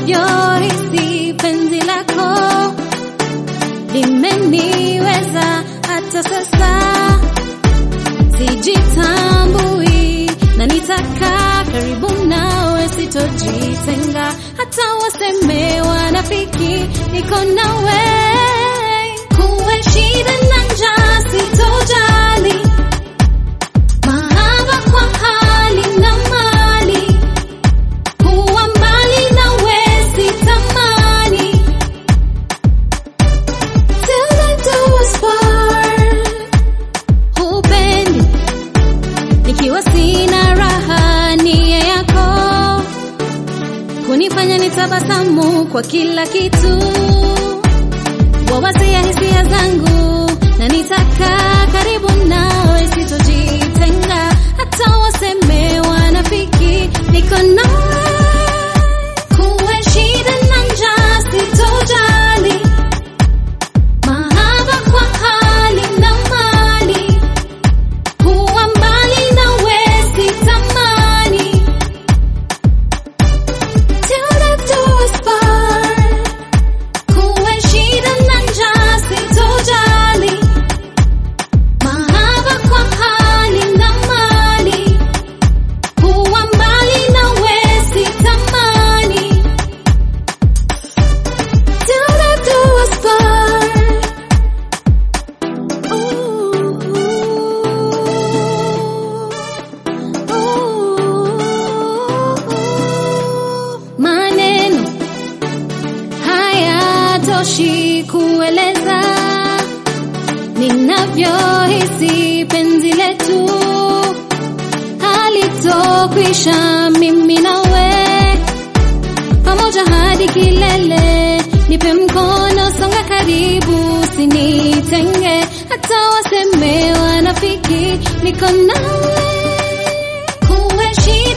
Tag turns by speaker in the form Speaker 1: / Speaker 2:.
Speaker 1: ninavyohisi penzi lako limeniweza hata sasa sijitambui na nitakaa karibu nawe sitojitenga hata waseme wanafiki niko nawe kuwe shida na njaa sitojali mahaba kwa hali na mali kuwa mbali nawe sitamani till the doors part hupendi nikiwa sina raha nia yako kunifanya nitabasamu kwa kila kitu wawazia hisia zangu na nitakaa karibu nawe sitojitenga hata waseme wanafiki niko nawe kuwe shida na njaa sitojali mahaba kwa hali na mali kuwa mbali nawe sitamani till the doors part kuwe shida na njaa sitojali mahaba kwa hali na mali kuwa mbali nawe sitamani till the doors part Maneno hayatoshi kueleza ninavyohisi penzi letu halitokwisha mimi nawe pamoja hadi kilele nipe mkono songa karibu usinitenge hata waseme wanafiki niko nawe kuwe shida